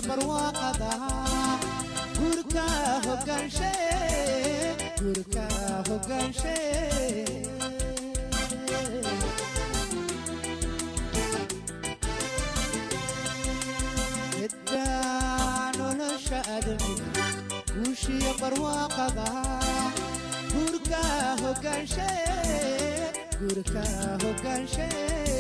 barwaaqada gurka hogaanshe gurka hogaanshe geddaa nolosha adamiga guushiya barwaaqada gurka hogaanshe gurka hogaanshe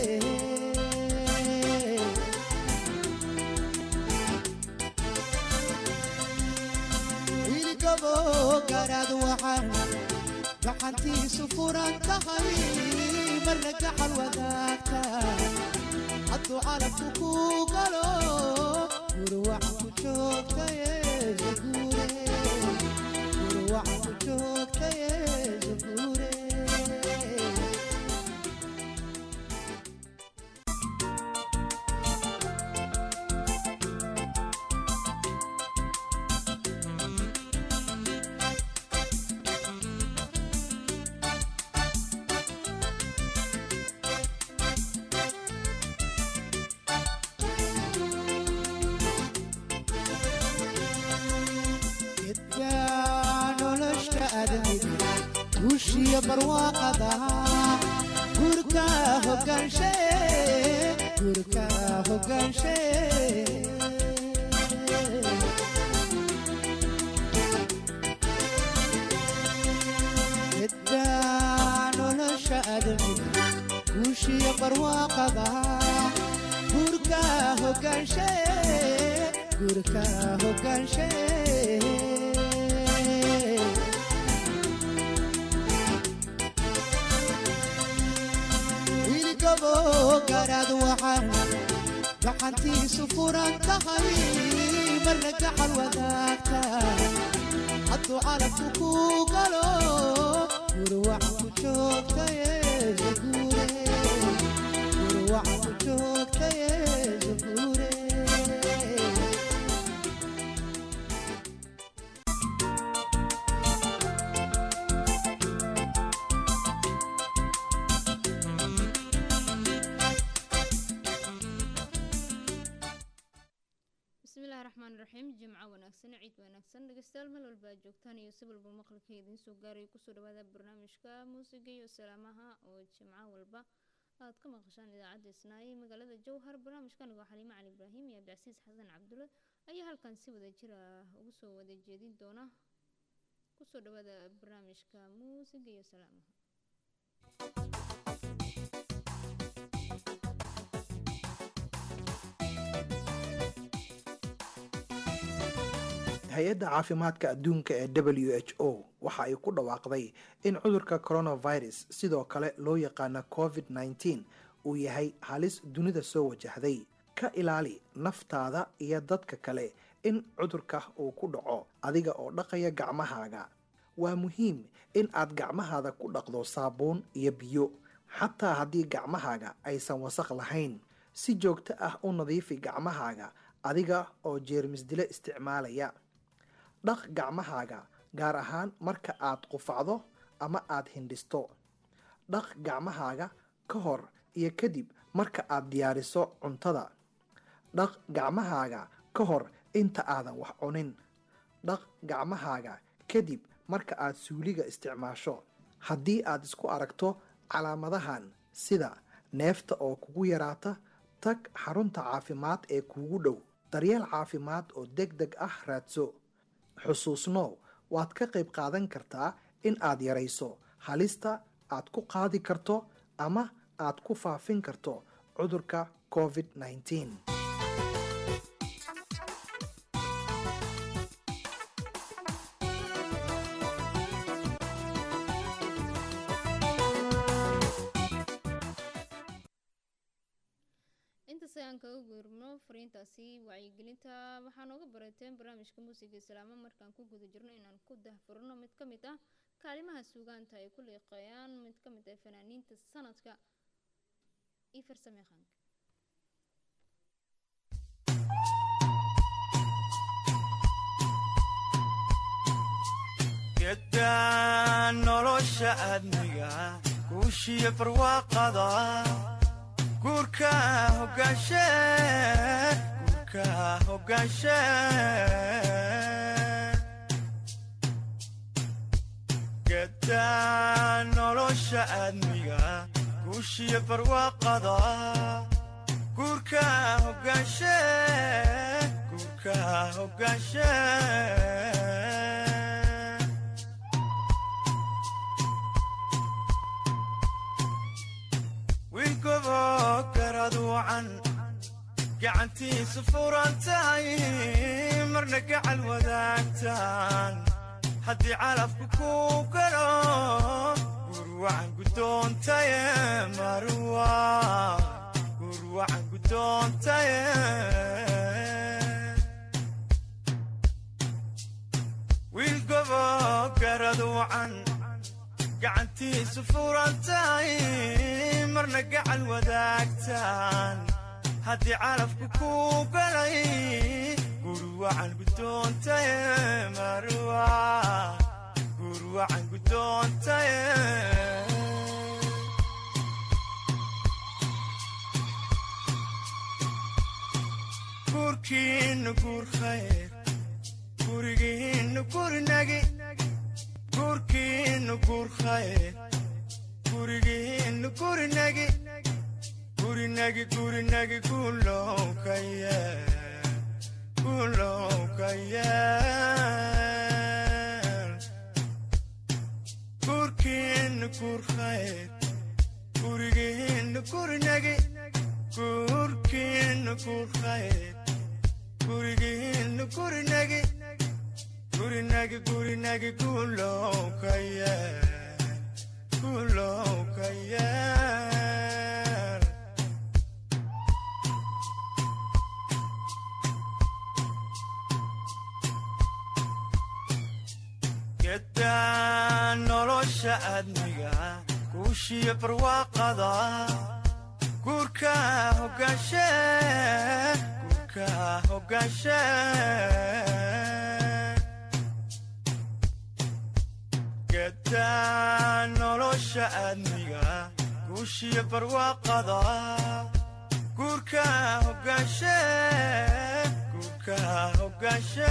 wiilgabo garaad waxaan gacantiisu furan tahay marna gacal wadaagta hadduu calabku ku galo gurwac ku joogtaye zaguure gurwac ku joogtaye zaguure geddaa nolosha adamiga guushiya barwaaqada gurka hogaanshe gurka hogaanshe geddaa nolosha adamiga guushiya barwaaqada gurka hogaanshe gurka hogaanshe wiilgabo garaad waxaan gacantiisu furan tahay marna gacal wadaagta hadduu calabku ku galo gurwac ku joogtaye zaguure gurwac ku joogtaye zaguure bismillahi raxmaan raxiim jimco wanaagsan ciid wanaagsan dhegeystayaal meel walba aad joogtaan iyo si walba maqalka idiin soo gaaraya kusoo dhawaada barnaamijka muusiga iyo salaamaha oo jimco walba aad ka maqashaan idaacadda isnaaye magaalada jowhar barnaamijkan waa xaliimo cali ibraahim iyo abdicasiis xasan cabdulle ayaa halkan si wada jir ah ugu soo wada jeedin doona kusoo dhawaada barnaamijka muusiga iyo salaamaha hay-adda caafimaadka adduunka ee w h o waxa ay ku dhawaaqday in cudurka coronavirus sidoo kale loo yaqaana covid -19 uu yahay halis dunida soo wajahday ka ilaali naftaada iyo dadka kale in cudurka uu ku dhaco adiga oo dhaqaya gacmahaaga waa muhiim in aad gacmahaada ku dhaqdo saabuun iyo biyo xataa haddii gacmahaaga aysan wasaq lahayn si joogto ah u nadiifi gacmahaaga adiga oo jeermisdile isticmaalaya dhaq gacmahaaga gaar ahaan marka aad qufacdo ama aad hindhisto dhaq gacmahaaga ka hor iyo kadib marka aad diyaariso cuntada dhaq gacmahaaga ka hor inta aadan wax cunin dhaq gacmahaaga kadib marka aad suuliga isticmaasho haddii aad isku aragto calaamadahan sida neefta oo kugu yaraata tag xarunta caafimaad ee kuugu dhow daryeel caafimaad oo deg deg ah raadso xusuusnow waad ka qayb qaadan kartaa in aad yarayso halista aad ku qaadi karto ama aad ku faafin karto cudurka covid -19 intaas ayaan kaga guurno fariintaasi wacyigelinta waxaa nooga barateen barnaamijka muusiga islaamo markaan ku guda jirno inaan ku dahfurno mid ka mid ah kaalimaha suugaanta ay ku liiqeeyaan mid ka mid ah fanaaniinta sanadka iyo farsameaqaanka gedaan nolosha aadmiga guushiya barwaaqada guurka hogaanshe guurka hogaanshe gedaa nolosha aadmiga guushiyo barwaaqada guurka hogaanshe guurka hogaanshe wiilgobo garad wacan gacantiisu furan tahay marna gacal wadaagtaan haddii calafku ku galo gurwacan guddoontaye marwa gurwacan guddoontaye wiilgobo garad wacan gacantiisu furan tahay marna gacal wadaagtaan haddii calafku ku galay gurwacan guddoontaye marwa gurwacan guddoontaye guurkiinnu guur khayr gurigiinnu gurnagi guurkiinnu guur khayr gurigiinnu gurnagi gurinagi gurinagi gulowkaye gulowkaye guurkiinnu guur khayr gurigiinnu gurnagi guurkiinnu guur khayr gurigiinnu gurnagi gurinagi gurinagi gulowkaye gulowkaye gedaa nolosha aadmiga guushiyo barwaaqada guurka hogaanshe guurka hogaanshe gedaa nolosha aadmiga guushiyo barwaaqada guurka hogaanshe guurka hogaanshe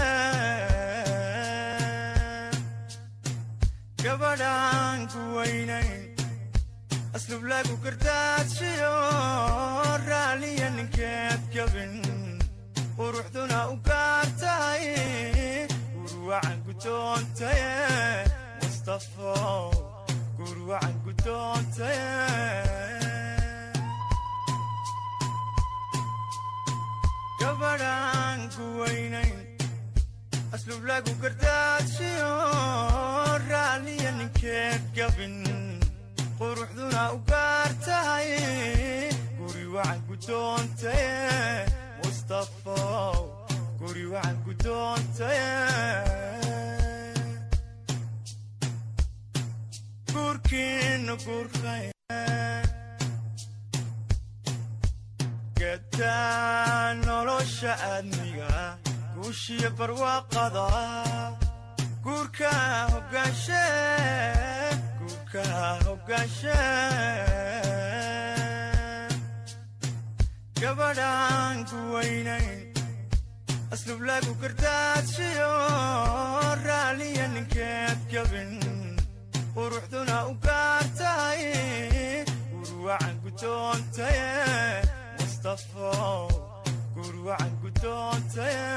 gabadhaan ku weynayn aslub lagu gardaadshiyo raaliya ninkeed gabin quruxduna u gaar tahay gurwacan guddoontaye mustafow gurwacan guddoontaye gabadhaan ku weynayn aslub lagu gardaadshiyo raaliya ninkeed gabin quruxduna u gaar tahay guri wacan guddoontaye mustafow guri wacan guddoontaye guurkiinnu guurkay gedaa nolosha aadmiga guushiyo barwaaqada guurka hogaanshe guurka hogaanshe gabadhaan ku weynayn aslub lagu gardaadshiyo raaliya ninkeed gabin quruxduna u gaar tahay gurwacan guddoontaye mustafow gurwacan guddoontaye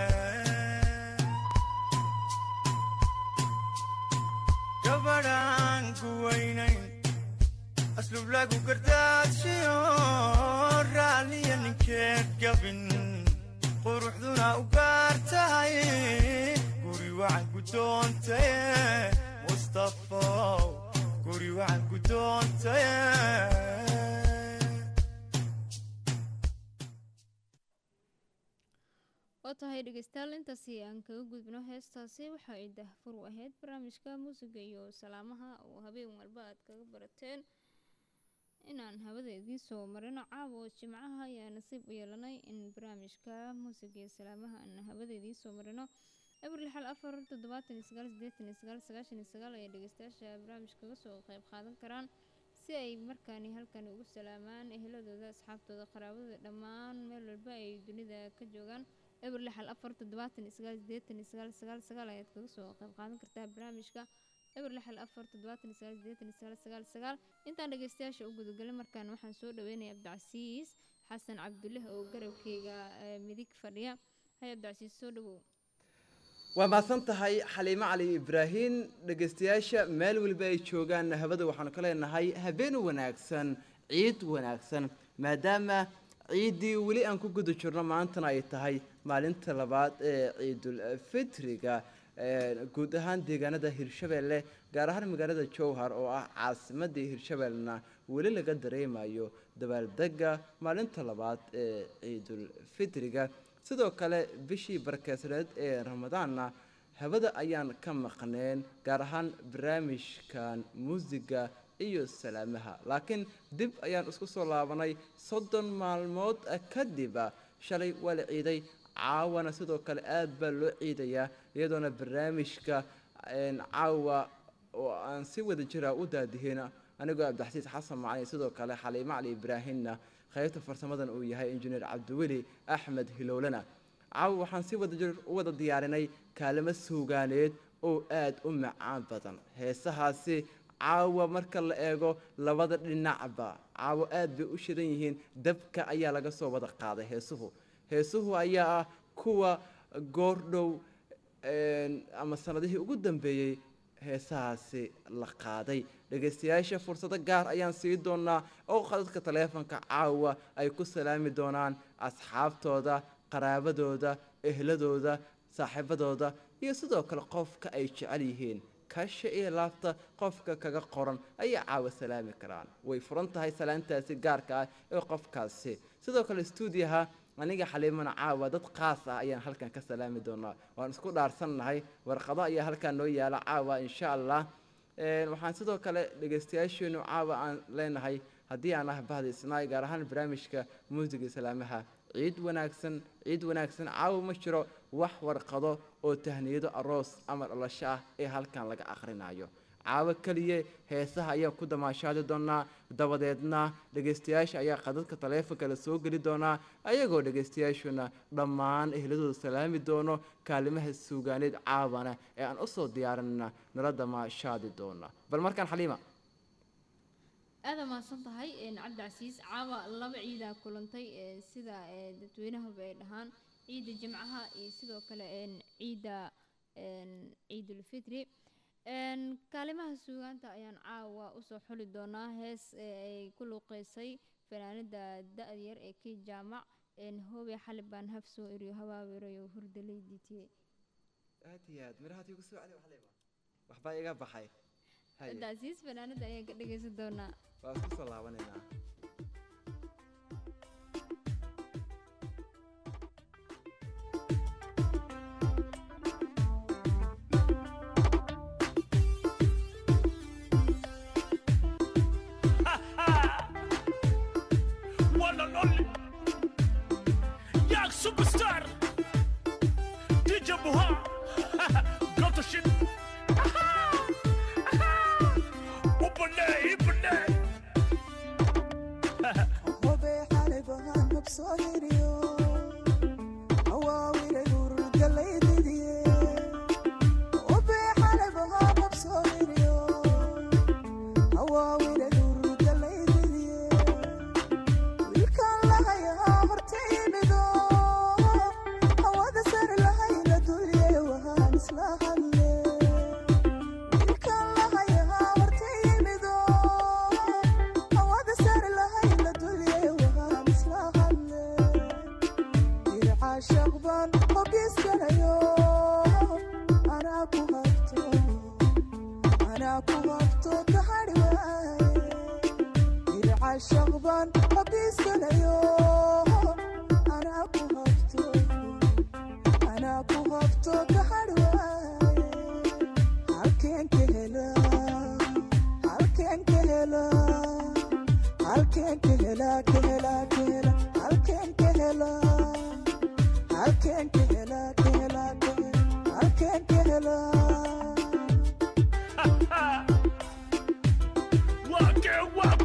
gabadhaan ku weynayn aslub lagu gardaadshiyo raaliya ninkeed gabin quruxduna u gaar tahay guri wacan guddoontaye mustafow guri wacan guddoontaye waa tahay dhegeystayaal intaasi aan kaga gudbino heestaasi waxa ay dahfur u ahayd barnaamijka muusiga iyo salaamaha oo habeen walba aad kaga barateen inaan hawada idiin soo marino caawa oo jimcaha ayaa nasiib u yeelanay in barnaamijka muusiga iyo salaamaha aan hawada idiin soo marino abril xal afar toddobaatan iyo sagaal sideetan iyo sagaal sagaashan iyo sagaal ayaa dhegeystayaasha barnaamij kaga soo qeyb qaadan karaan si ay markaani halkani ugu salaamaan eheladooda asxaabtooda qaraabadooda dhammaan meel walba ay dunida ka joogaan eber lixal afar toddobaatan iyo sagaal sideetan iyo sagaal sagaal sagaal ayaad kaga soo qayb qaadan kartaa barnaamijka eber lixal afar toddobaatan iyo sagaal sideetan iyo sagaal sagaal sagaal intaan dhegeystayaasha u gudagalin markaan waxaan soo dhaweynaya cabdicasiis xasan cabdulle oo garabkeyga eh, midig fadhiya hay cabdicasiis soo dhawow waa mahadsan tahay xaliimo cali ibraahin dhegaystayaasha meel weliba ay joogaan habada waxaanu ka leenahay habeen wanaagsan ciid wanaagsan maadaama ciiddii weli aan ku guda jirno maantana ay tahay maalinta labaad ee ciidul fitriga ee, guud ahaan deegaanada hirshabeelle gaar ahaan magaalada jowhar oo ah caasimadii hirshabeellena weli laga dareemayo dabaaldega maalinta labaad ee ciidul fitriga sidoo kale bishii barkeesreed ee ramadaanna habada ayaan ka maqneen gaar ahaan barnaamijkan muusiga iyo salaamaha laakiin dib ayaan isku soo laabanay soddon maalmood kadib shalay waa la ciiday caawana sidoo kale aad baa loo ciidayaa iyadoona barnaamijka een, caawa oo aan si wada jira u daadihina anigoo cabdixasiis xasan macalin sidoo kale xaliimo cali ibraahimna qaybta farsamadan uu yahay injineer cabdiweli axmed hilowlana caawa waxaan si wada jir u wada diyaarinay kaalimo suugaaneed oo aad u macaan badan heesahaasi caawa marka la eego labada dhinacba caawa aad bay u shidan yihiin dabka ayaa laga soo wada qaaday heesuhu heesuhu ayaa ah kuwa goordhow een, ama sanadihii ugu dambeeyey heesahaasi la qaaday dhegaystayaasha fursado gaar ayaan sii doonaa oo khadadka taleefanka caawa ay ku salaami doonaan asxaabtooda qaraabadooda ehladooda saaxiibadooda iyo sidoo kale qofka ay jecel yihiin kasha iyo laabta qofka kaga qoran ayay caawa salaami karaan way furan tahay salaantaasi gaarka ah ee qofkaasi sidoo kale stuudiyaha aniga xaliimana caawa dad qaas ah ayaan halkan ka salaami doonaa waan isku dhaarsannahay warqado ayaa halkan noo yaala caawa insha allah Een, waxaan sidoo kale dhegaystayaasheenu caawa aan leenahay haddii aan ah bahda isnaay gaar ahaan barnaamijka muusiga salaamaha ciid wanaagsan ciid wanaagsan caawa ma jiro wax warqado oo tahniyado aroos ama dhalasho ah ee halkan laga akhrinayo caawa keliya heesaha ayaa ku damaashaadi doonaa dabadeedna dhegaystayaasha ayaa qadadka taleefonka la soo geli doonaa ayagoo dhegaystayaashuna dhammaan ehladooda salaami doono kaalimaha suugaaneed caawana ee aan usoo diyaarinna nala damaashaadi doona bal markaan xaliima aada mahadsan tahay een, cabdicasiis caawa laba ciidaa kulantay ee, sida ee, dadweynahuba ay dhahaan ciidda jimcaha iyo sidoo kale een, ciidda een, ciidulfitri een, kaalimaha suugaanta ayaan caawa usoo xuli doonaa hees ee ay ku luuqeysay fanaanada da-da yar ee kii jaamac een, hoobe xali baan haf soo eriyo habaabirayo hurdalay ditiye aad iyo aad mirahaad igu soo celi xaliima waxbaa iga baxay Haye, cabdicasiis fanaanada ayaan ka dhegeysan doonaa waa isku soo laabanaynaa one and only Young superstar DJ Buha Go to shit Ubane, Ubane hobe xalay bahaan habsoo hiriyo awaawire hurgalaydidiye hobe xalay bahaan habsoo hiriyo awaawire hurgalaydidiye wiilkaan lahayaa horta imido hawada sari lahayna dulye wahaan isla hadle wiilkaan lahayaa horta imido hawada sari lahayna dulye wahaan isla hadle dircaashaq baan hogiskanayo anaa ku habto anaa ku habto ka hadhi waaye dircaashaq baan hogiskanayo anaa ku habto anaa ku habto ka hadhi waaye halkeen ka hela halkeen ka hela halkeen ka hela ka hela ka hela halkeen ka hela halkeen ka hela ka hela ka hela halkeen ka hela Wake, wake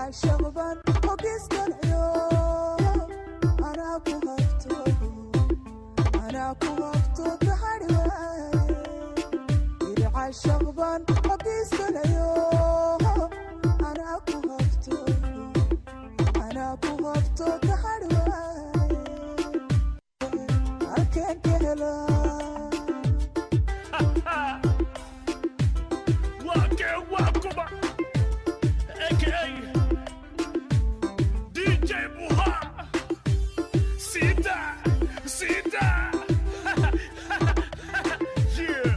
ircashaqban hogiskalayo anaa ku habto anaa ku habto kahari waaye ircashaqban hogiskalayo anaa ku habto anaa ku habto kahari waaye halkeen ka helaa Wake Wakuba, aka DJ Buha. Sita, Sita. yeah.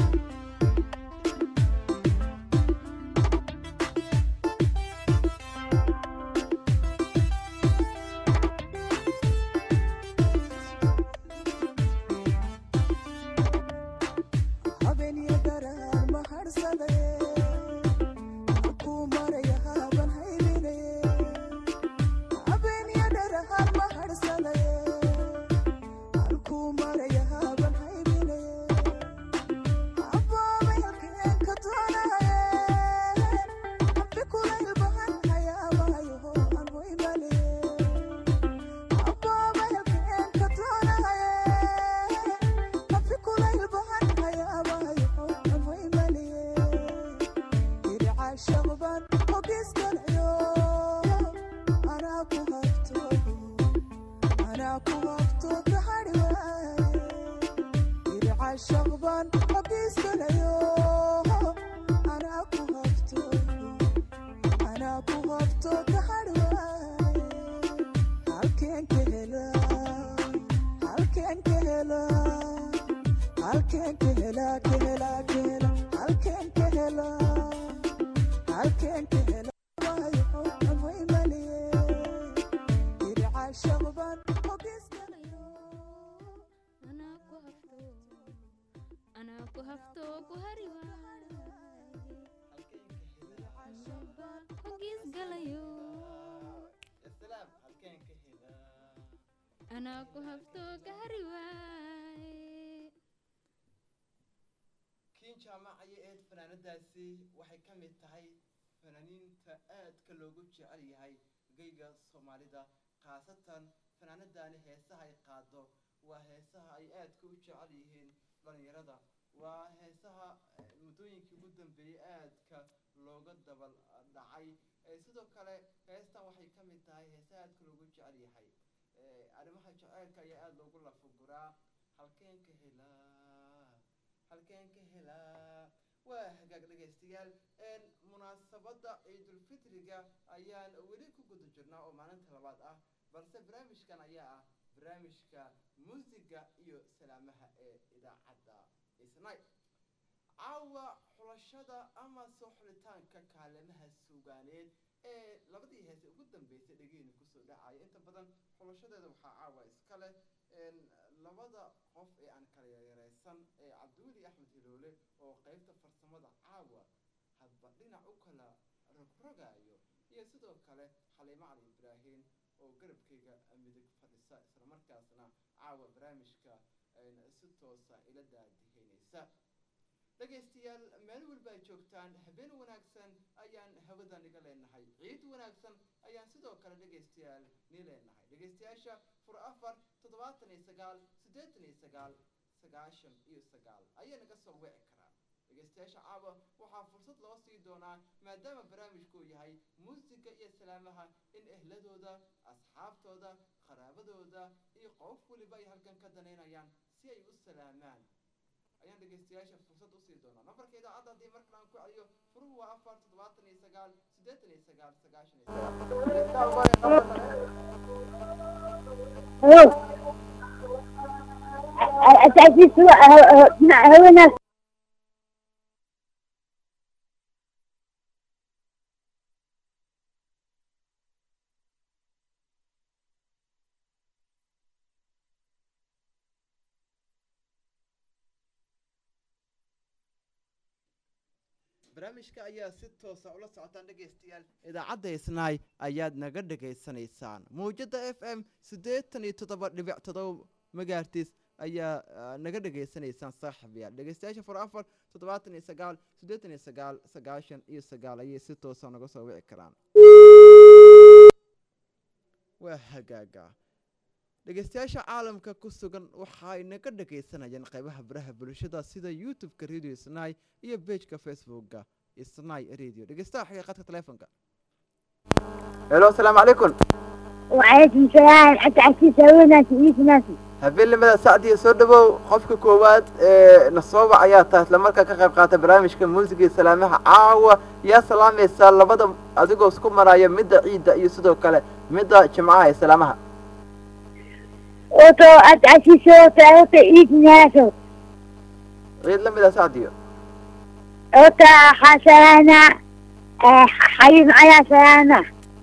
habeniyo daraar ma harsadaye halkuu maraya haaban haybinaye habeniyo daraar ma harsadaye halkuu maraya haaban haybinaye abbaabay halkeen ka doonaye habbi kulaylbahan hayaabahayaho aan hoymanaye abbaabay halkeen ka doonaye habbi kulaylbahan hayaabahayaho aan hoymanaye ircashaqban hogiskalayo anaa ku habto anaa ku habto kahari waaye ircashaqban hogiskalayo anaa ku habto anaa ku habto kahari waaye halkeen ka helaa halkeen ka helaa halkeen ka helaa ka helaa ka helaa halkeen ka helaa halkeen ka helaa waayo aan hoymanaye ircashaqban hogiskalayo anaa ku hafto anaa ku hafto ku hari waaye hogiis galayo salaam halkeen ka helaa anaa ku hafto ka hari waaye kiin jaamacayo eed fanaanadaasi waxay ka mid tahay fanaaniinta aadka loogu jecel yahay geyga soomaalida khaasatan fanaanadani heesaha ay qaado waa heesaha ay aadka u jecel yihiin dhalinyarada waa heesaha eh, muddooyinkii ugu dambeeyey aadka looga dabal dhacay Eh, sidoo kale heestan waxay ka mid tahay heesaha aadka loogu jecel yahay Eh, arrimaha jaceylka ayaa aada loogu lafaguraa halkeen ka helaa halkeen ka helaa waa hagaag dhegaystayaal een, munaasabadda ciidulfitriga ayaan weli ku guda jirnaa oo maalinta labaad ah balse barnaamijkan ayaa ah barnaamijka muusiga iyo salaamaha ee idaacadda isnay caawa xulashada ama soo xulitaanka kaalemaha suugaaneed ee labadii heese ugu dambeysay dhegeyna kusoo dhacaya inta badan xulashadeeda waxaa caawa iska leh een, labada qof ee aan kala yareysan ee cabdiweli axmed hiloole oo qeybta farsamada caawa hadba dhinac u kala rogrogaayo iyo sidoo kale xaliimo cali ibraahim oo garabkayga midig fadhisa islamarkaasna caawa barnaamijka een, si toosa ila daadiheynaysa dhegaystayaal meel walba ay joogtaan habeen wanaagsan ayaan hawadan iga leenahay ciid wanaagsan ayaan sidoo kale dhegaystayaal nii leenahay dhegaystayaasha fur afar toddobaatan iyo sagaal siddeetan iyo sagaal sagaashan iyo sagaal ayaa naga soo wici karaa dhegaystayaasha caawa waxaa fursad loo sii doonaa maadaama barnaamijku uu yahay muusiga iyo salaamaha in ehladooda asxaabtooda qaraabadooda iyo qof weliba ay halkan ka danaynayaan si ay u salaamaan ayaan dhegaystayaasha fursad usii doonaa nambarka idaacadda haddii mar kale aan ku celiyo furuhu waa afar toddobaatan iyo sagaal siddeetan iyo sagaal sagaashan iyo هو أساسي سواء مع هو ناس barnaamijka ayaa si toosa ula socotaan dhegaystayaal idaacadda isnaay ayaad naga dhegaysanaysaan mawjadda f m siddeetan iyo toddoba dhibic toddoba megaartis ayaa ah, naga dhegaysanaysaan saaxiibayaal dhegaystayaasha fur afar toddobaatan iyo sagaal siddeetan iyo sagaal sagaashan iyo sagaal ayay si toosa naga soo wici karaan waa hagaaga dhegeystayaasha caalamka ku sugan waxay naga dhagaysanayaan qaybaha baraha bulshada sida youtube-ka radio snai iyo bejka facebooka snai radio dhegeystaha xagga qadka teleefonka helo asalaamu calaykum وعليكم السلام حتى عسيس هوناس إيش ناسي habeenimada sacdiya soo dhawow qofka koowaad ee nasoobac ayaa tahay isla markaa ka qayb qaata barnaamijka muusiga iyo salaamaha caawa yaa salaamaysaa labada adigoo isku maraya midda ciidda iyo sidoo kale midda jimcaha ee salaamaha أوتو أت عسيس أوتو أوتو إيش ناسو ciid la mid a sacdiyo أوتو حسنا حبيب على سلامة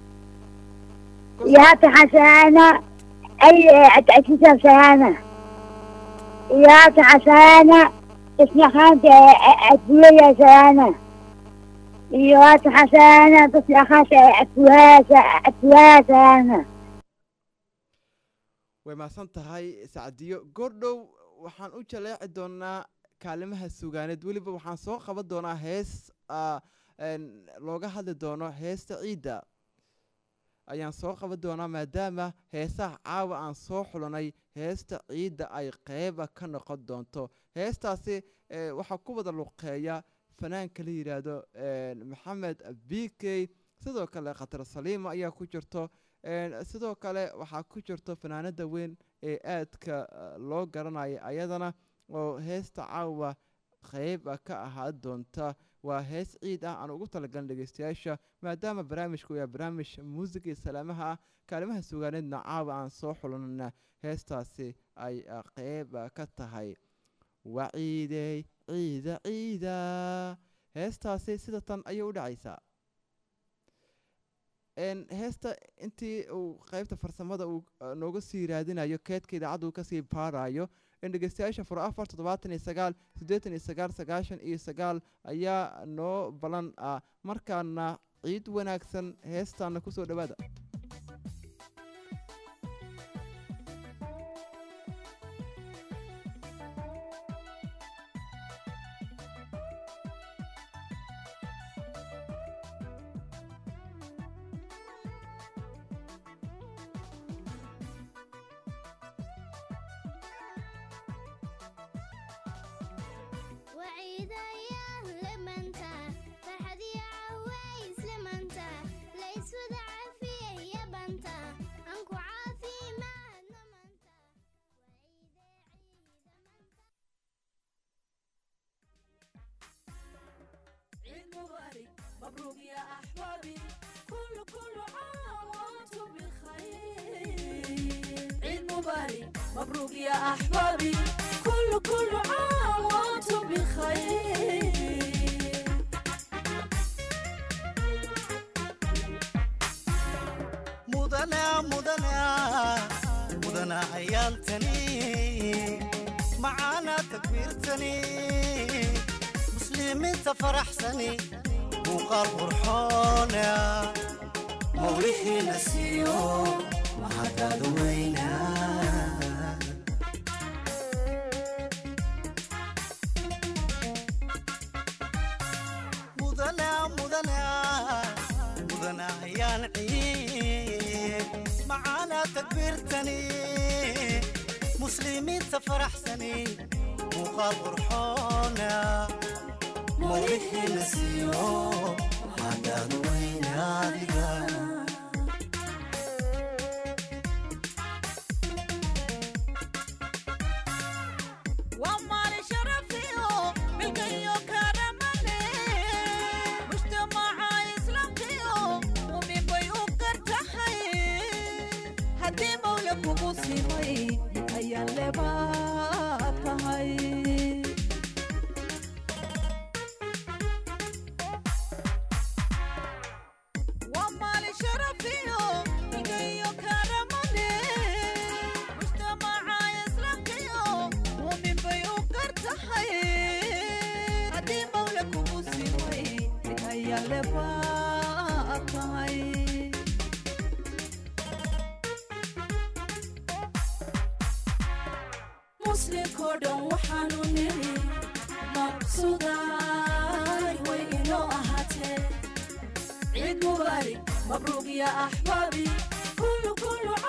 يا حسنا أي أت عسيس سلامة يا حسنا اسمي خانت أتبويا سلامة يا حسنا تصل خانت أتبويا أتبويا سلامة way mahadsan tahay sacdiyo goordhow waxaan u jaleeci doonaa kaalimaha sugaaneed weliba waxaan soo qaban doonaa hees ah, een, looga hadli doono heesta ciidda ayaan soo qaban doonaa maadaama heesaha caawa aan soo xulanay heesta ciidda ay qeyba ka noqon doonto heestaasi eh, waxaa ku wada luqeeya fanaanka la yidhaahdo een, maxamed b k sidoo kale khatar saliima ayaa ku jirto een, sidoo kale waxaa ku jirto fanaanada weyn ee aadka eh, loo garanaya ayadana oo heesta caawa qeyba ka ahaa doonta waa hees ciid ah aan ugu talagalin dhegeystayaasha maadaama barnaamijku yahay barnaamij muusiga iyo salaamaha ah kaalimaha sugaaneedna caawa aan soo xulanana heestaasi ay ah, qeyb ah, ka tahay waa ciidey ciida ciida heestaasi sida tan ayay u dhacaysaa een heesta intii uu qeybta farsamada uu uh, nooga sii raadinayo keedka idaacadda uu kasii baarayo in dhegeystayaasha fur afar toddobaatan iyo sagaal siddeetan iyo sagaal sagaashan iyo sagaal ayaa noo balan ah markaana ciid wanaagsan heestaana kusoo dhowaada وعيد أيام لمنتا فرحة يا عوايس لمنتا ليس وذا عافية يا بنتا أنكو عافي ما نمنتا وعيد عيد عيد مبارك مبروك يا أحبابي كل كل عام وأنتم بخير عيد مبارك مبروك يا أحبابي كل كل عام وأنتم بخير mudana mudana mudana cayaaltani macaana takbiirtani muslimiinta faraxsani muuqaal qurxoona mawlixiina siiyo mahadaada weyna mudana mudana mudana ayaan ciid macaana takbiirtani muslimiinta faraxsani muuqaal qurxoona mawlixiina siiyo hadaad weynaadiga ومال شرفيو ملكيو كرمني مجتمع إسلامكيو ومن بيو كرتحي هدي مولك ومصيبي أيان لباتهي ومال شرفيو ملكيو كرمني مجتمع إسلامكيو ومن بيو كرتحي هدي مولك ومصيبي أيان لباتهي muslinkoo dhan waxaanu niri maqsudaay way inoo ahaatee ciid mubaarig mabruuq ya axbaabi kullu kullu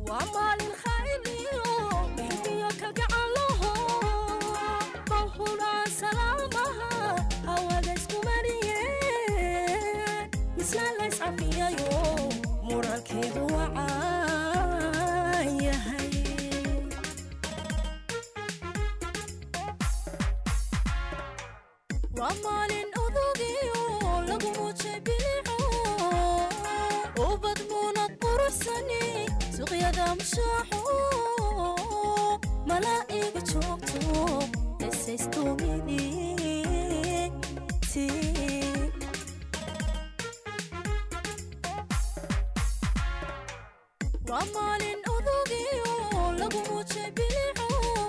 waa maalin khayriyo xilmiyo kalgacalaho bawhulaa salaamaha hawada isku mariyeen mislaan lays cafiyayo muralkeedu wacaan yahay waa maalin odogiyo lagu muujay bilico ubad muunad quruxsani suuqyada mushaaxo malaa'iga joogto esaystumiditi waa maalin odogiyo lagu muujay bilico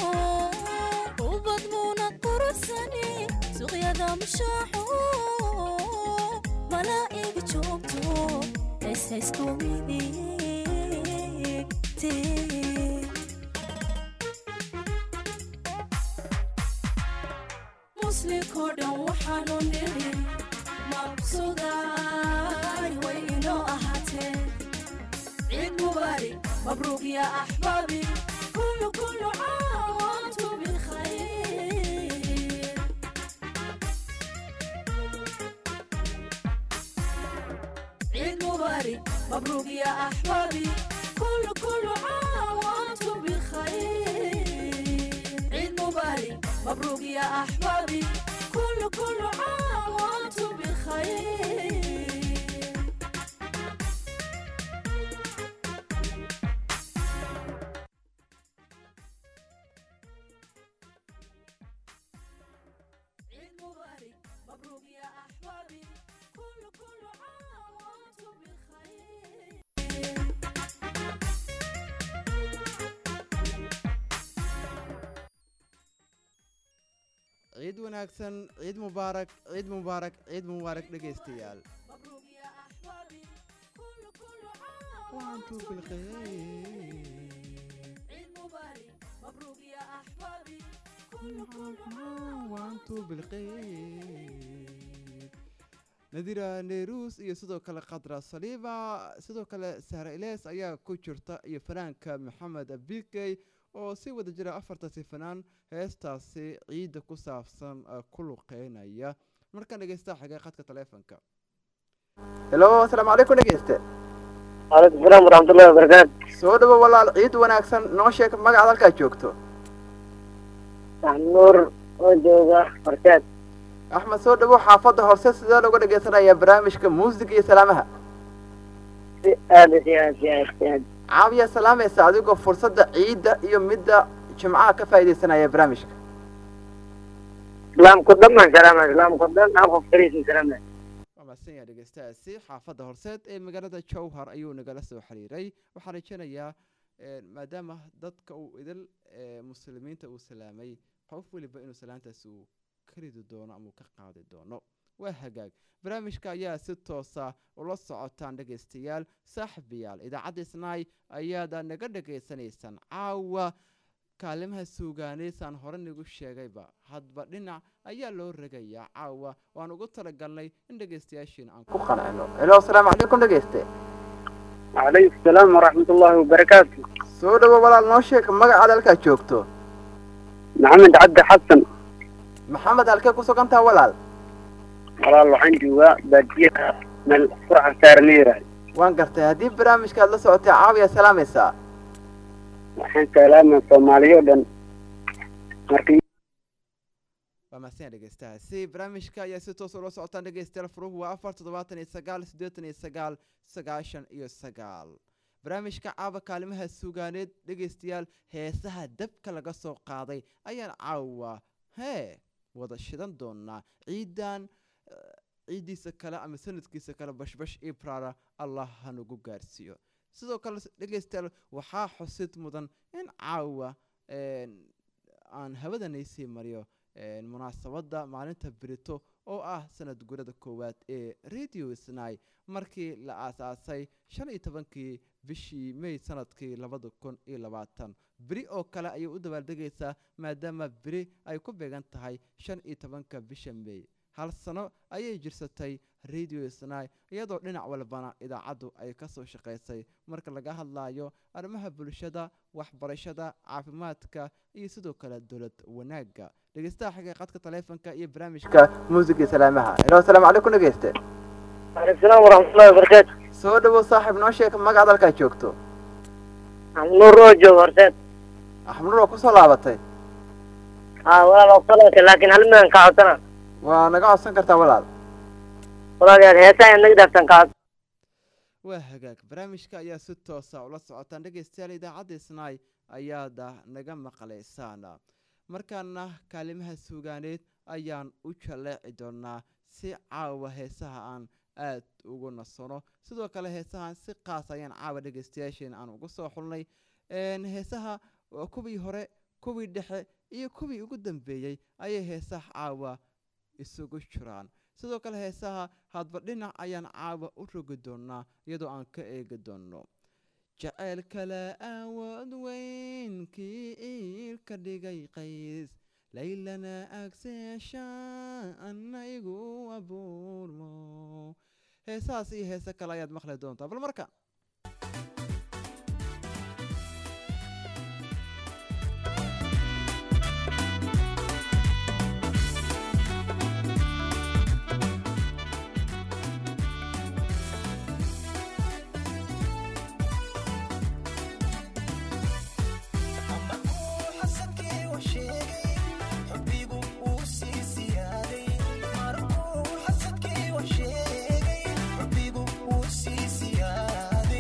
ubad muunad quruxsani suuqyada mushaaxo malaa'iga joogto esaystumiditi muslinkoo dhan waxaanu nidhi mabsudaay way inoo ahaatee ciid mubaarig mabruuq ya axbaabi kullu kullu caam waantum bilkhayr عيد مبارك مبروك يا أحبابي كل كل عام وأنتم بخير عيد مبارك مبروك يا أحبابي كل كل عام وأنتم بخير عيد مبارك مبروك يا أحبابي كل كل عام وأنتم بخير ciid wanaagsan ciid mubaarak ciid mubaarak ciid mubaarak dhegaystayaal مبروك يا أحبابي كل كل عام waantu bilkhayr عيد مبارك مبروك يا أحبابي كل كل كل عام waantu bilkhayr nadira neerus iyo sidoo kale khadra saliiba sidoo kale sahra ilees ayaa ku jirta iyo fanaanka maxamed abikey oo si wada jira afartaasi fanaan heestaasi ciidda ku saabsan eh, ku luqeynaya markaan dhegeysta xigay khadka taleefonka helo asalaamu calaykum dhegeyste waalaikum salaam waraxmatullahi wabarakaatu soo dhawo walaal ciid wanaagsan noo sheeg magacaad halkaa joogto nuur oo jooga horseed axmed soo dhawo xaafadda horse sidee looga dhegeysanaya barnaamijka muusiga iyo salaamaha si aada si aad si aad si aad caawiya salaamaysa adigoo fursadda ciidda iyo midda jimcaha ka faa'iidaysanaya barnaamijka islaamku dhan baan salaama islaamku dhan aan qof kaliisin salaama waa mahadsan yahay dhegeystahaasi xaafadda horseed ee magaalada jowhar ayuu nagala soo xiriiray waxaan rajeynayaa eh, maadaama dadka uu idil eh, muslimiinta uu salaamay qof weliba inuu salaantaasi uu ka ridi doono ama uu ka qaadi doono waa hagaag barnaamijka ayaa si toosa ula socotaan dhegaystayaal saaxiibayaal idaacadda isnaay ayaada naga dhegaysanaysaan caawa kaalimaha suugaaneysaan hore nagu sheegayba hadba dhinac ayaa loo regayaa caawa waan ugu talagalnay in dhegaystayaashiina aan ku qancino helo asalaamu calaykum dhegayste calaykum salaam waraxmatullahi wabarakaatu soo dhawo walaal noo sheeg magacaad halkaa joogto maxamed cabdi xasan maxamed halkee ku sugan taha walaal walaal waxaan joogaa baadiyaha meel quraca saaran la yiraahdo waan gartay haddii barnaamijkaad la socotay caawiya salaamaysaa waxaan salaamaa soomaaliya o dhan marka waa mahadsan dhegeystahaasi barnaamijka ayaa si toos ula socotaan dhegeystayaal furuhu waa afar toddobaatan iyo sagaal siddeetan iyo sagaal sagaashan iyo sagaal barnaamijka caaba kaalimaha sugaaneed dhegeystayaal heesaha dabka laga soo qaaday ayaan caawa hee wada shidan doonaa ciidan eh, ciiddiisa kale ama sanadkiisa kale bashbash ibrara allah hanagu gaarsiiyo sidoo kale s- dhegeystayaal waxaa xusid mudan in caawa een, aan hawadanaysii mariyo een, munaasabadda maalinta berito oo ah sanad gurada koowaad ee radio snai markii la aasaasay shan iyo tobankii bishii may sanadkii labada kun iyo labaatan beri oo kale ayay u dabaaldegaysaa maadaama beri ay ku beegan tahay shan iyo tobanka bisha may hal sano ayay jirsatay radio snai iyadoo dhinac walbana idaacaddu ay kasoo shaqaysay marka laga hadlayo arrimaha bulshada waxbarashada caafimaadka iyo sidoo kale dowlad wanaagga dhegeystaha xagga qadka taleefonka iyo barnaamijka muusiga salaamaha helo asalaamu calaykum dhegeyste waalaikum salaam waraxmatullahi wabarakaatu soo dhawow saaxiib noo sheeg magacaad halkaa joogto axmud roo jooga horteed axmud waa kusoo laabatay haa walaal waa kusalaatay laakiin hal midaan kaa codsana waa naga codsan kartaa walaal walaalayaal heesaa ayaad naga dhaaftaan kaa codsan waa hagaag barnaamijka ayaa si toosa ula socotaan dhegeystayaal idaacadda snai ayaada naga maqlaysaan markaana kaalimaha suugaaneed ayaan u jaleeci doonaa si caawa heesaha aan aad ugu nasano sidoo kale heesahan si qaas ayaan caawa dhegeystayaasheena aan ugu soo xulnay heesaha waa kuwii hore kuwii dhexe iyo kuwii ugu dambeeyey ayay heesaha caawa isugu jiraan sidoo kale heesaha hadba dhinac ayaan caawa u rogi doonaa iyadoo aan ka eegi doono jaceyl kale awood weyn kii iilka dhigay qays laylana agseesha ana igu abuurmo heesahaas iyo heese kale ayaad maqli doontaa bal marka xasadkii wa sheegay rabbigu uu sii siyaaday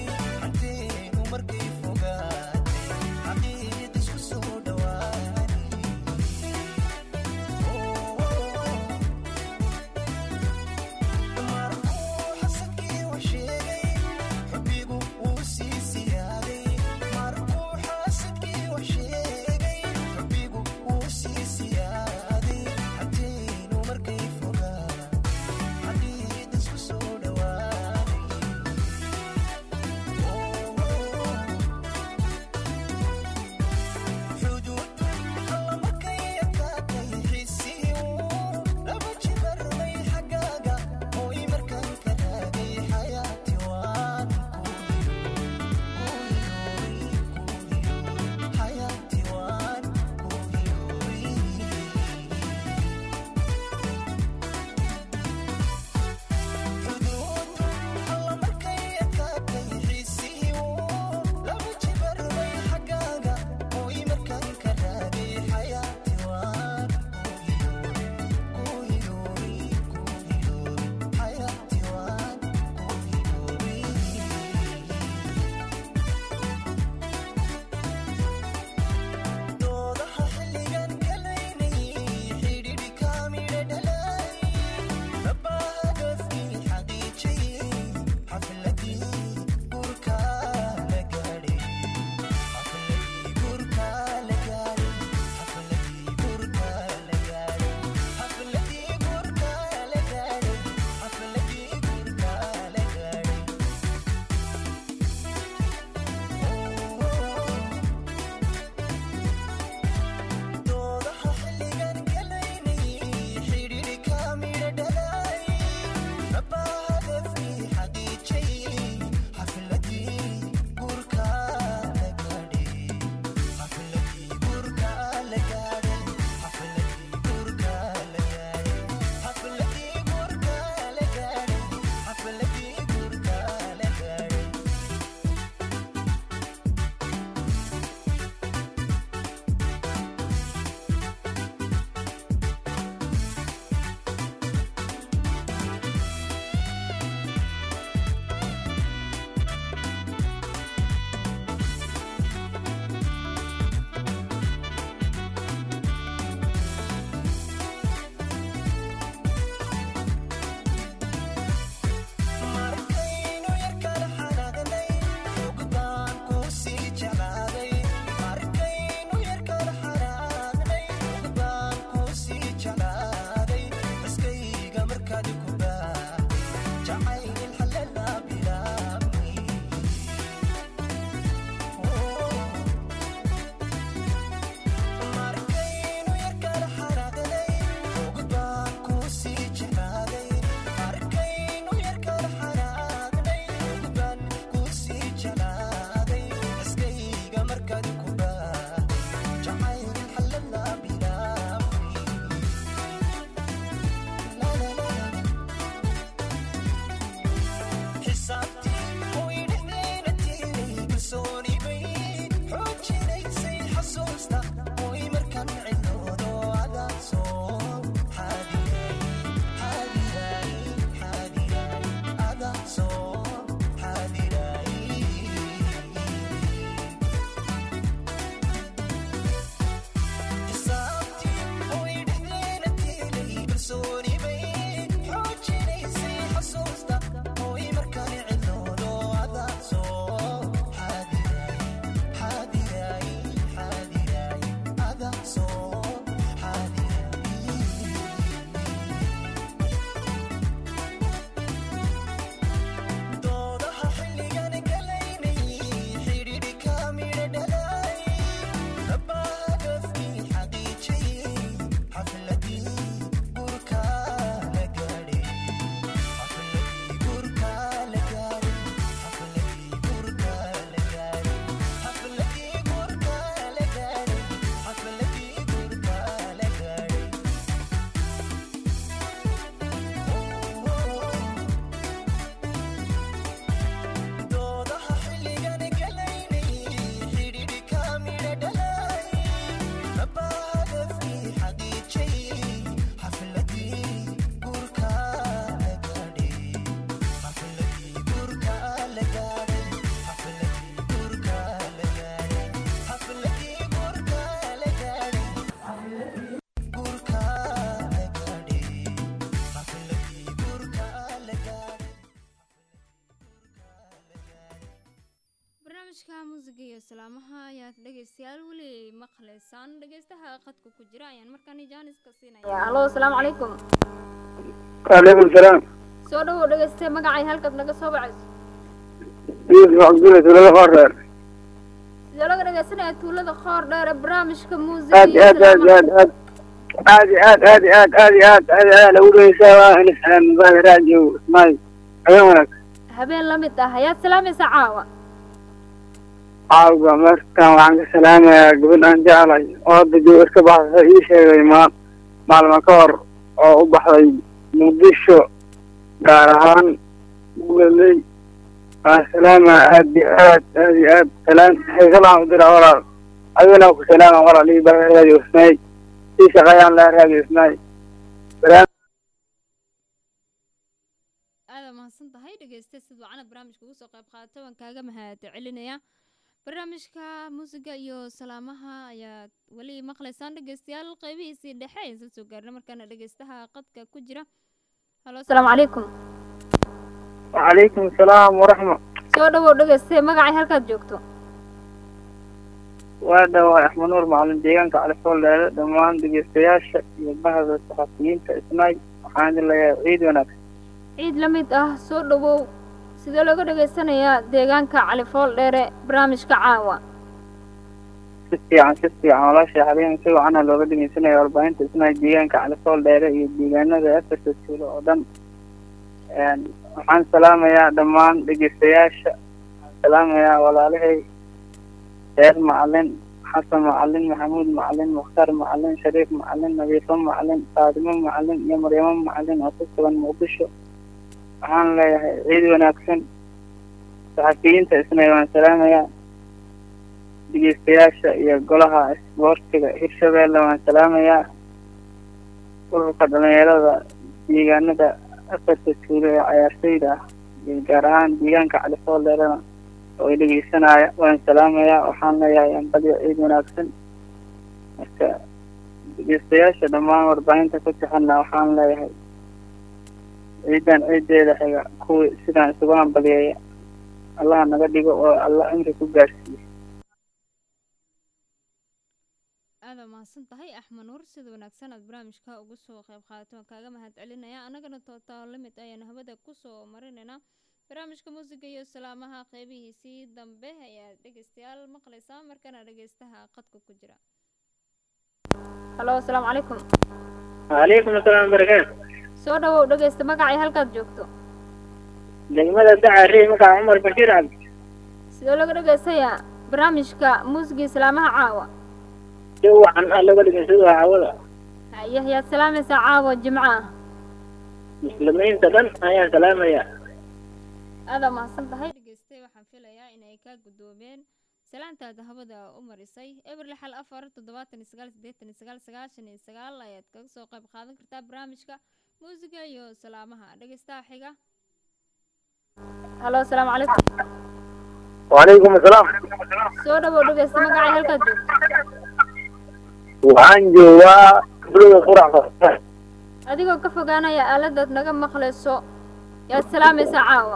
barnaamijka muusiga iyo salaamaha ayaad dhegeystayaal weli maqlaysaan dhegeystaha qadka ku jira ayaan markaani jaaniska siinaya halo asalaamu calaykum waaleykum salaam soo dhawow dhegeyste magacay halkaad naga soo bacayso yusuf cabdulle tuulada qoordheer sidee laga dhegeysanaya tuulada qoor dheer ee barnaamijka muusiga aad iyo aad aad salaamaha aad aad aad aad aad aad aad aad aad lagu dhegeysaa waa in salaam mubaahi raadio ismaay habeen wanaag habeen la mid ah ayaad salaamaysa caawa caawa markaan waxaan ka salaamayaa gabadh aan jeclay oo hadda jooga iska baxsay ii sheegay ma maalmo ka hor oo u baxday muqdisho gaar ahaan gulaley waan salaamaa aad iyo aad aad iyo aad salaam haysalaan u diraa walaal adigana ku salaama walaal ii baa raadio ismaay ii shaqeeyaan laa raadio ismaay aada mahadsan tahay dhegeyste sid wacana barnaamijka ugu soo qayb qaatay waan kaaga mahad celinaya barnaamijka muusiga iyo salaamaha ayaad weli maqlaysaan dhegeystayaal qeybihiisii dhexe ayaan soo soo gaarnay markaana dhegeystaha qadka ku jira halo asalaamu calaykum وعليكم السلام ورحمة soo dhawow dhegeyste magacay halkaad joogto وهذا هو أحمد نور معلم ديغانك على فول هذا دمان دقيستياشا يبهد الصحفيين كإسماي وحان الله عيد ونك ciid la mid ah soo dhawow sidee looga dhegeysanayaa deegaanka califool dheere barnaamijka caawa ستي عن ستي عن ولا شيء حاليا سوى عنها لو قد سنة أربعين إسماي ديغانك على فول دايرة يديغانا ذا أفرس السولة ودن يعني وحان سلامة يا دمان دقيستياشا سلامة يا ولا لهي سيد معلن حسن معلن محمود معلن مختار معلن شريف معلن نبيل معلن فاطمة معلن يا مريم معلن وصفة مقدشو waxaan leeyahay ciid wanaagsan saxafiyiinta isna waan salaamayaa dhegeystayaasha iyo golaha isboortiga hirshabeelle waan salaamayaa ururka dhalinyarada deegaanada afarta tuulo ee cayaartooyda ah iyo gaar ahaan deegaanka califool dheerana oo ay dhegeysanaya waan salaamayaa waxaan leeyahay ambadyo ciid wanaagsan marka dhegeystayaasha dhammaan warbaahinta ku tixana waxaan leeyahay ciidan ciideeda xiga kuwii sidaan isugu hambaliyeeya allaha naga dhigo oo alla cimri ku gaarsiiyo aada mahadsan tahay axmed nuur sida wanaagsan aad barnaamijka ugu soo qayb qaadato waan kaaga mahad celinaya annagana tootaa limid ayaan hawada kusoo marinaynaa barnaamijka muusiga iyo salaamaha qeybihiisii dambe ayaad dhegeystayaal maqlaysaa markana dhegeystaha qadka ku jira halo asalaamu calaykum waalaikum asalaam barakaatu soo dhawow dhegeysta magacay halkaad joogto degmada dacari magaca cumar bashiir cabdi sidee laga dhegeystayaa barnaamijka muusiga iyo salaamaha caawa si wacan ah laga dhegeysado hawada haye ayaad salaamaysaa caawa jimco ah muslimiinta dhan ayaan salaamaya aada mahadsan tahay dhegeyste waxaan filayaa inay kaa guddoomeen salaantaada hawada u marisay eber lixal afar toddobaatan iyo sagaal siddeetan iyo sagaal sagaashan iyo sagaal ayaad kaga soo qayb qaadan kartaa barnaamijka muusiga iyo salaamaha dhegeystaha xiga halo asalaamu calaykum وعليكم السلام soo dhawow dhegeysta magacay halkaad joogto waxaan joogaa bulada qurac adigoo ka fogaanaya aaladaad naga maqlayso yaad salaamaysaa caawa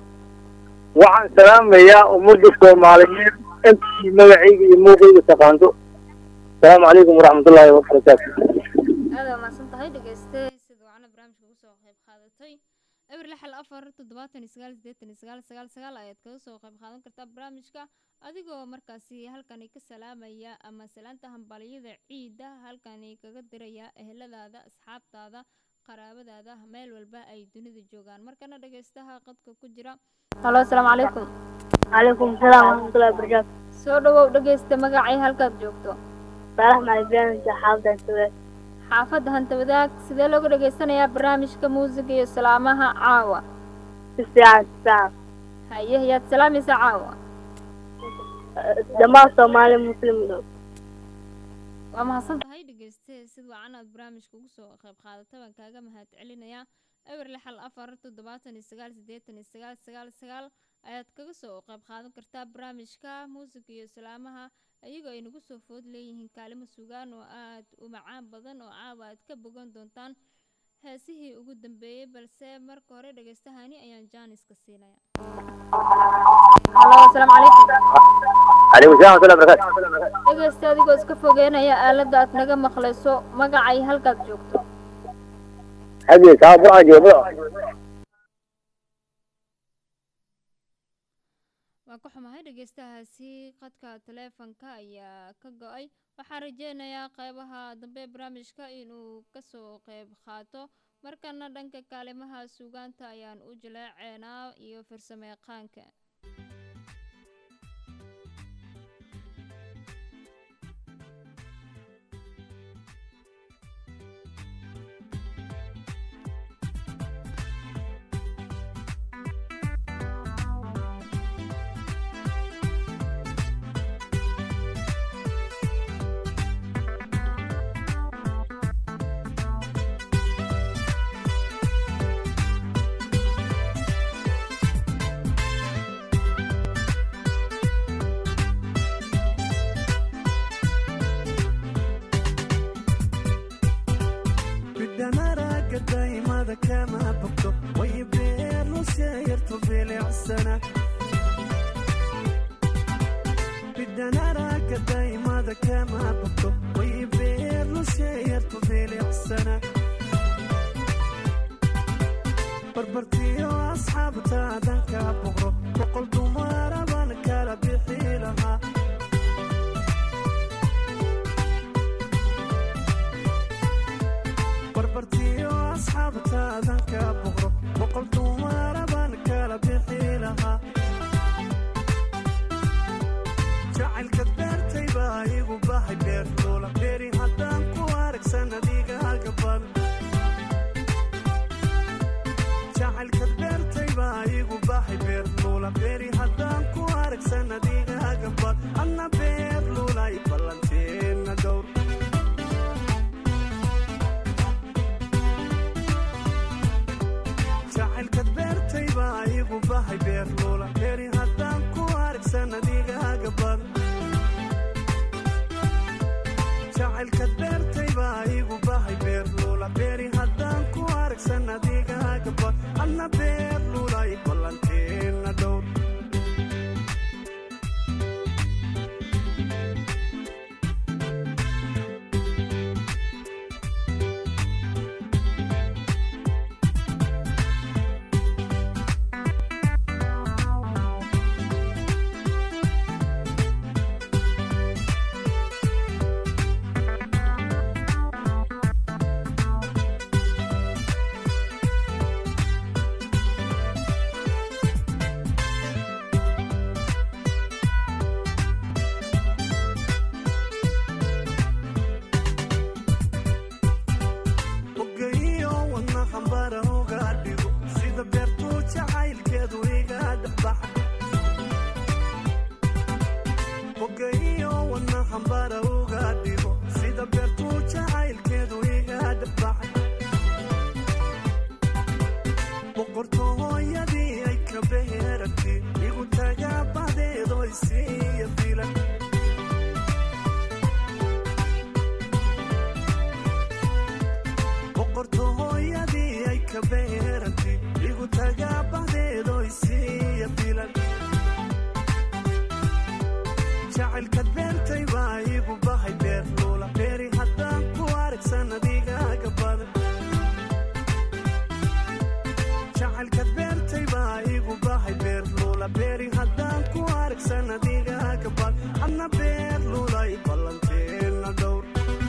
waxaan salaamayaa ummadda soomaaliyeed intii magacayga iyo muuqayga taqaanto asalaamu calaykum waraxmatullaahi wabarakaatu aada mahadsan tahay dhegeyste sida wacna barnaamijka ugu soo qayb qaadatay eber lixal afar toddobaatan iyo sagaal siddeetan iyo sagaal sagaal sagaal ayaad kaga soo qayb qaadan kartaa barnaamijka adigoo markaasi halkani ka salaamaya ama salaanta hambaliyada ciida halkani kaga diraya eheladaada asxaabtaada qaraabadaada meel walba ay dunida joogaan markana dhegeystaha qadka ku jira halo asalaamu calaykum calaykum asalaam waraxmatullahi wabarakaatu soo dhawow dhegeysta magacay halkaad joogto saalax macalin xaafada sugaad xaafadda hanta wadaag sidee looga dhegeysanayaa barnaamijka muusiga iyo salaamaha caawa si fiican si fiican haye ayaad salaamaysaa caawa dhammaan soomaali muslim dhow waa mahadsan tahay dhegeyste sid wacan aad barnaamijka ugu soo qayb qaadata waan kaaga mahad celinayaa eber lixal afar toddobaatan iyo sagaal siddeetan iyo sagaal sagaal sagaal ayaad kaga soo qayb qaadan kartaa barnaamijka muusiga iyo salaamaha iyagoo ay nagu soo food leeyihiin kaalimo sugaan oo aad u macaan badan oo caawa aad ka bogan doontaan heesihii ugu dambeeyey balse marka hore dhegeystahani ayaan jaaniska siinaya halo asalaamu calaykum calaykum salam watullahi barakatu dhegeysta adigoo iska fogeynaya aaladda aad naga maqlayso magacay halkaad joogto xagii kaa burcan jooga waan ka xumahay dhegeystahaasi qadka taleefanka ayaa ka go-ay waxaan rajeynayaa qeybaha dambe ee barnaamijka inuu kasoo qeyb qaato markana dhanka kaalimaha suugaanta ayaan u jaleeceynaa iyo farsameeqaanka bidhanaraga daymada kama bogto way beernu sheeyarto bilicsana bidhanaraga daymada kama bogto way beernu sheeyarto bilicsana barbartiyo asxaabtaadan ka boqro boqol dumaraban kala bixi lahaa barbartiyo asxaabtaadan ka boqro boqol dumaraban kala bixi lahaa jacaylka beertay baa igu bahay beer loola beeri haddaan ku arag sanadiigaaga badan jacaylka beertay baa igu bahay beer loola beeri haddaan ku arag sanadiigaaga badan anna beer luulay ballanteenna dhowr jacaylka beertay baa igu bahay beer loola beeri haddaan ku arag sanadiigaaga badan jacaylka beertay baa igu bahay beer loola beeri haddaan ku arag sanadiigaaga badan anna beer luulay ballanteenna dhowr ogayo wadna hambara uga dhigo sida beertuu jacaylkeedu iga dhexbaxa ogayo wadna hambara uga dhigo sida beertuu jacaylkeedu iga dhexbaxay boqortooyadii ay ka beheragtay igu tagaa badeedo isiiya filan boqortooyadii ay ka beerantay igu tagaa badeedo isiiya filan jacaylka beertay baa igu bahay beer luula beeri haddaan ku arag sanadiigaaga badan jacaylka beertay baa igu bahay beer luula beeri haddaan ku arag sanadiigaaga badan anna beer luulay ballanteenna dhowr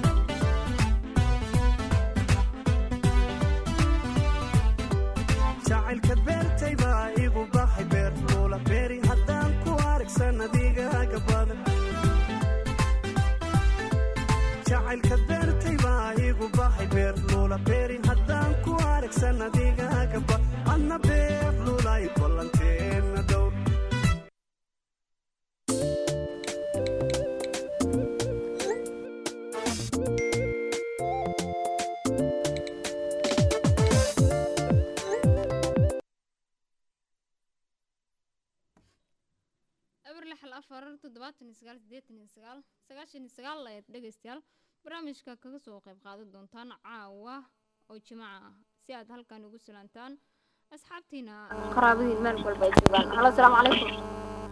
jacaylka beertay baa igu bahay beer luula beeri haddaan ku arag sanadiigaaga badan jacaylka beertay baa igu bahay beer luula beeri haddaan ku arag sanadiigaaga badan anna beer luulay ballanteenna dhowr eber lix hal afar toddobaatan iyo sagaal siddeetan iyo sagaal sagaashan iyo sagaal ayaad dhegeystayaal barnaamijka kaga soo qayb qaadan doontaan caawa oo jimaca ah si aad halkan ugu salaantaan asxaabtiina qaraabadiin meel walba ay joogaan halo asalaamu calaykum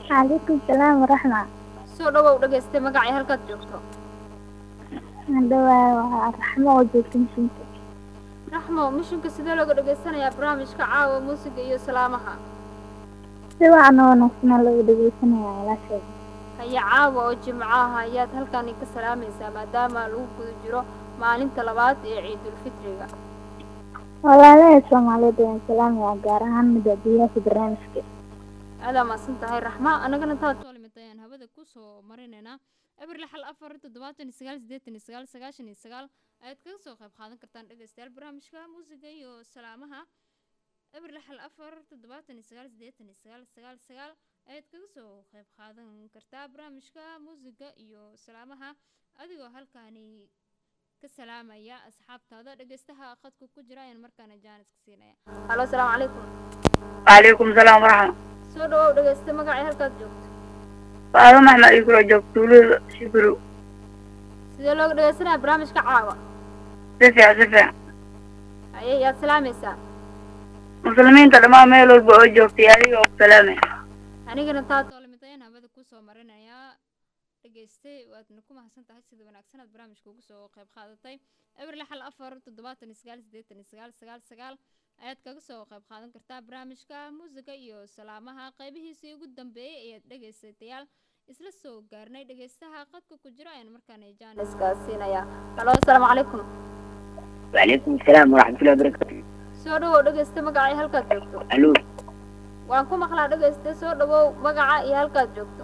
calaykum salaam waraxma soo dhawow dhageystay magacii halkaad joogto hadhawaa waa raxmo oo joogta mishinka raxmo mishinka sidee looga dhageysanayaa barnaamijka caawa muusiga iyo salaamaha si wacan oo wanaagsanaa lagu dhegeysanaya walaasheeda haya caawa oo jimcaha ayaad halkani ka salaamaysaa maadaama lagu guda jiro maalinta labaad ee ciidulfitriga walaalaha soomaaliyeed ayaan salaamaya gaar ahaan madaadiyaasha barnaamijka aadaa maasan tahay raxma annagana taad soo limid ayaan hawada kusoo marinaynaa eber lixal afar toddobaatan iyo sagaal siddeetan iyo sagaal sagaashan iyo sagaal ayaad kaga soo qayb qaadan kartaan dhegeystayaal barnaamijka muusiga iyo salaamaha eber lixal afar toddobaatan iyo sagaal siddeetan iyo sagaal sagaal sagaal ayaad kaga soo qayb qaadan kartaa barnaamijka muusiga iyo salaamaha adigoo halkaani ka salaamaya asxaabtaada dhegeystaha khadka ku jira ayaan markaana jaaniska siinaya halo asalaamu calaykum وعليكم السلام ورحمة soo dhawow dhegeysta magacii halkaad joogto فاطمة محمد يقول جوك تولد شبرو sidee looga dhegeysanaya barnaamijka caawa سفع سفع haye yaad salaamaysaa مسلمين تلما ميل والبقى جوك تياري وسلامة anigana taa toolimitayn hawada kusoo marinayaa dhegeystay waadna ku mahadsan tahay sida wanaagsan aad barnaamijka ugu soo qayb qaadatay eber lixal afar toddobaatan iyo sagaal siddeetan iyo sagaal sagaal sagaal ayaad kaga soo qayb qaadan kartaa barnaamijka muusiga iyo salaamaha qaybihiisii ugu dambeeyey ayaad dhegeysatayaal isla soo gaarnay dhegeystaha qadka ku jira ayaan markaana jaaniska siinayaa halo asalaamu calaykum وعليكم السلام ورحمة الله وبركاته soo dhawow dhegeysta magacii halkaad joogto ألو waan ku maqlaa dhegeysta soo dhawow magaca iyo halkaad joogto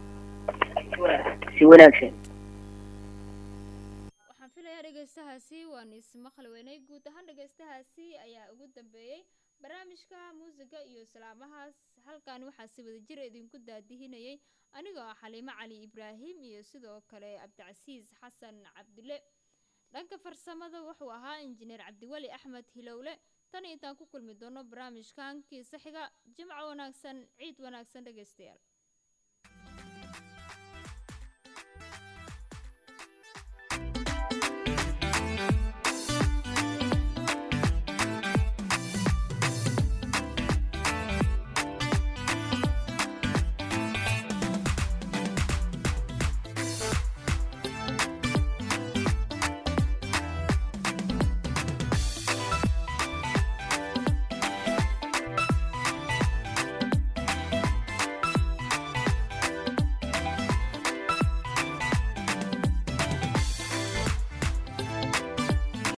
si wanaagsan waxaan filayaa dhegeystahaasi waan ismaqli weynay guud ahaan dhegeystahaasi ayaa ugu dambeeyey barnaamijka muusiga iyo salaamahaas halkan waxaa si wada jir idinku daadihinayay anigoo ah xaliimo cali ibraahim iyo sidoo kale cabdicasiis xasan cabdile dhanka farsamada wuxuu ahaa injineer cabdiweli axmed hilowle tan intaan ku kulmi doono barnaamijkan kiisa xiga jimco wanaagsan ciid wanaagsan dhegeystayaal